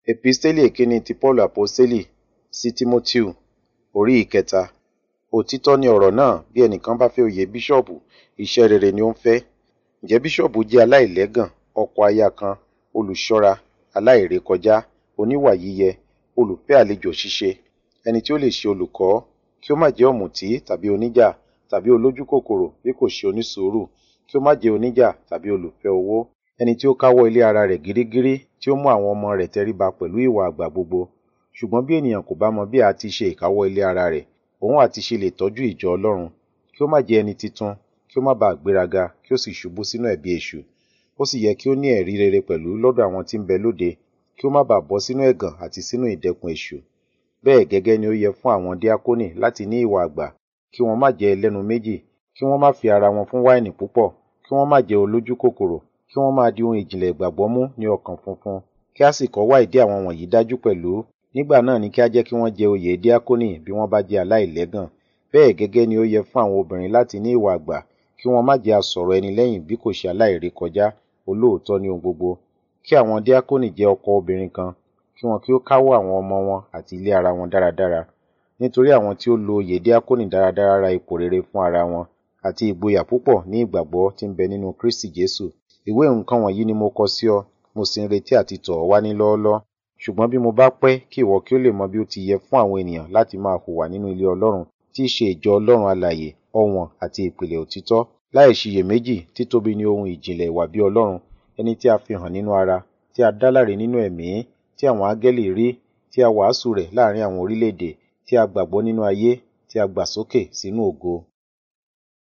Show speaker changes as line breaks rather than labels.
Episteli èkíní ti Paulu Aposteli sí Tímótèù orí ìkẹta. Òtítọ́ ni ọ̀rọ̀ náà bí ẹnìkan bá fẹ́ oyè bíṣọ̀bù, iṣẹ́ rere ni ó ń fẹ́. Ǹjẹ́ bíṣọ̀bù jẹ́ aláìlẹ́gàn, ọkọ aya kan, olùṣọ́ra, aláìrékọjá, oníwà yíyẹ, olùfẹ́ àlejò ṣíṣe, ẹni tí ó lè ṣe olùkọ́, kí ó má jẹ́ ọ̀mùtí tàbí oníjà tàbí olójúkòkòrò bí kò ṣe onísùúrù, kí ó má jẹ́ oníjà tàbí olùfẹ́ owó, ẹni tí ó káwọ́ ilé ara rẹ̀ gírígírí tí ó mú àwọn ọmọ rẹ̀ tẹríba pẹ̀lú ìwà àgbà gbogbo. Ṣùgbọ́n bí ènìyàn kò bá mọ bí a ti ṣe ìkáwọ́ ilé ara rẹ̀, òun àti ṣe lè tọ́jú ìjọ Ọlọ́run, kí ó má jẹ́ ẹni titun, kí ó má ba à gbéraga, kí ó sì ṣubú sínú ẹ̀bi èṣù. Ó sì yẹ kí ó ní ẹ̀rí rere pẹ̀lú lọ́dọ̀ àwọn tí ń bẹ lóde, kí ó má ba à bọ́ sínú ẹ̀gàn àti sínú ìdẹkùn èṣù. Bẹ́ẹ̀ gẹ́gẹ́ ni ó yẹ fún àwọn díákónì láti ní ìwà àgbà, kí wọn má jẹ́ ẹlẹ́nu méjì, kí wọ́n má fi ara wọn fún wáìnì púpọ̀, kí wọ́n má jẹ́ olójúkòkòrò, kí wọ́n máa di ohun ìjìnlẹ̀ ìgbàgbọ́ mú ní ọkàn funfun, kí a sì kọ́ wá ìdí àwọn wọ̀nyí dájú pẹ̀lú. Nígbà náà ni kí a jẹ́ kí wọ́n jẹ oyè díákónì bí wọ́n bá jẹ́ aláìlẹ́gàn. Bẹ́ẹ̀ gẹ́gẹ́ ni ó yẹ fún àwọn obìnrin láti ní ìwà àgbà, kí wọn má jẹ́ asọ̀rọ̀ ẹni lẹ́yìn bí kò ṣe aláìrékọjá, olóòótọ́ ní ohun gbogbo. Kí àwọn díákónì jẹ́ ọkọ obìnrin kan, kí wọn kí ó káwọ́ àwọn ọmọ wọn àti ilé ara wọn dáradára. Nítorí àwọn tí ó lo oyè díákónì dáradára ra ipò rere fún ara wọn, àti ìgboyà púpọ̀ ní ìgbàgbọ́ tí ń bẹ nínú Kristi Jésù. Ìwé nǹkan wọ̀nyí ni mo kọ sí ọ, mo sì ń retí àti tọ̀ ọ́ wá ní lọ́ọ́lọ́. Ṣùgbọ́n bí mo bá pẹ́ kí ìwọ kí ó lè mọ bí ó ti yẹ fún àwọn ènìyàn láti máa hùwà nínú ilé Ọlọ́run, tí í ṣe ìjọ Ọlọ́run alààyè, ọ̀wọ̀n àti ìpìlẹ̀ òtítọ́, láì ṣiyèméjì títóbi ní ohun ìjìnlẹ̀ ìwà bí Ọlọ́run, ẹni tí a fi hàn nínú ara, tí a dá láre nínú ẹ̀mí, tí àwọn áńgẹ́lì rí, tí a wàásù rẹ̀ láàrín àwọn orílẹ̀-èdè, tí a gbàgbọ́ nínú ayé, tí a gbà sókè sínú ògo.